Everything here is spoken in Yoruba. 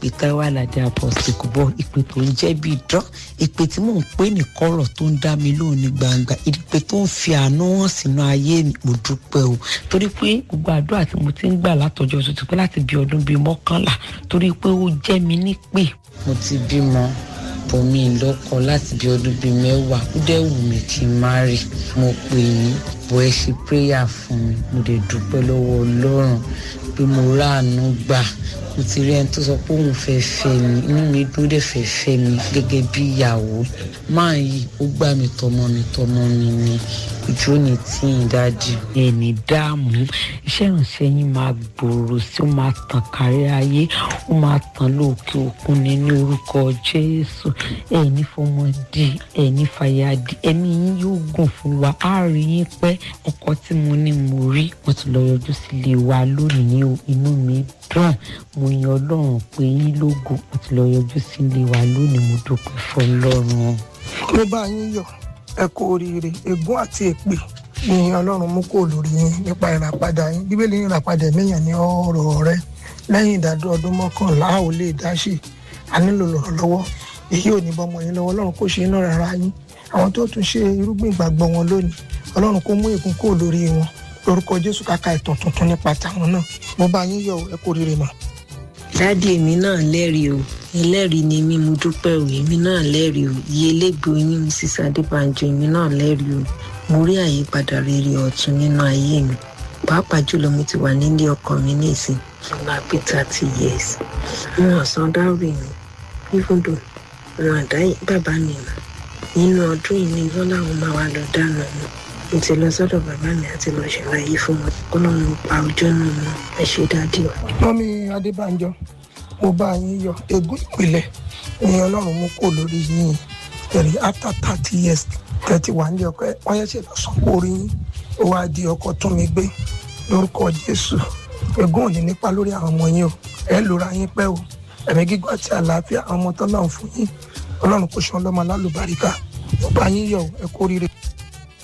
ìpè táwa aládé apọ́sítì kò bọ́ ìpè tó ń jẹ́ bí idán ìpè tí mò ń pè ní kọ̀rọ̀ tó ń dá mi lóhùn ní gbangba ìpè tó ń fi àánú hàn sínú ayé mi mo dúpẹ́ o torí pé gbogbo àdúrà tí mo ti ń gbà látọjọ́ tó ti pẹ́ láti bí ọdún bíi mọ́kànlá torí pé ó jẹ́ mi nípè. mo ti bímọ bòmí lọ́kọ láti bí ọdún bíi mẹ́wàá ó dẹ̀ wù mí kí n má rí mo pè yín bọ́ ẹ ṣe prayer fún mi mo dẹ̀ dúpẹ́ lọ́wọ́ ọlọ́run pé mo ráàánú gbà mo ti rí ẹni tó sọ pé òun fẹ́ fẹ́ mi inú mi dúró dẹ̀ fẹ́ fẹ́ mi gẹ́gẹ́ bí ìyàwó máa yìí ó gbà mí tọmọ mi tọmọ mi ni ojú ò ní tí ì dájú. ẹni dáàmú iṣẹ́ ìrànṣẹ́ yín máa gbòòrò sí ó máa tàn kárí ayé ó máa tàn lóòkè òkun ní ní orúkọ jésù ẹni fọmọdé ẹni fàyàdé ẹni yín yóò gùn fún wa á rí yín pẹ́ ọkọ tí mo ní mo rí wọ́n ti lọ yọjú sílé wa lónìí o inú mi dùn mo yan ọlọ́run pé yín lógo wọ́n ti lọ yọjú sílé wa lónìí mo dúpẹ́ fọlọ́run. mo bá yín yọ̀ ẹ kú oríire ègún àti èpè ni ọlọ́run mú kó lórí yín nípa ìràpadà yín bíbélì ní ìràpadà ẹ̀mẹ́yàn ní ọ̀rọ̀ rẹ lẹ́yìn ìdádúró ọdún mọ́kànlá a ò lè dá sí a nílò lọ́wọ́ èyí ò ní bọ́mọ yín lọ́wọ́ ọlọ́run kò ṣe iná rárá yín àwọn tó tún ṣe irúgbìn ìgbàgbọ́ wọn lónìí ọlọ́run kò mú ègún kó lórí wọn lórúkọ jésù kàkà ìtàn tuntun nípa tàwọn náà mo bá yín yọ̀ ẹ kú oríire mà. dádì èmi náà lẹ́rìí o ẹlẹ́rìí ni mí mo dúpẹ́ o èmi náà lẹ́rìí o iye elégbò yín mrs adébánjọ èmi náà lẹ́rìí o mo rí àyípadà rere ọ̀tun nínú ayé mi pàápàá jùlọ mo ti wà nílé ọkọ mi nísìn fúnra pé thirty years wọn ọ̀sán dáwì mi even though wọn àdá bàbá mi mọ̀ nínú ọdún yìí ni wọn làwọn máa wá lọ dáná mi mo ti lọ sọ́dọ̀ bàbá mi àti lọ ṣàlàyé fún wọn kó lọ́run pa ọjọ́ náà mọ́ ẹ ṣe dáadé o. mọ́mí adébánjọ mo bá yín yọ̀ ègún ìpìlẹ̀ ni ọlọ́run mú kó lórí yín ẹ̀rí after thirty years thirty one ní ọkọ wọ́n yẹ ṣe lọ sọ pé orí yín ó wá di ọkọ tún mi gbé lórúkọ jésù ègún ò ní nípa lórí àwọn ọmọ yín o ẹ lóra yín pẹ́ o ẹ̀mí gígùn àti àlàáfíà àwọn ọmọ tó náà fún yín ọlọ́run kò ṣe ọlọ́mọ alálùbáríkà mo bá yín yọ̀ ẹ kú oríire.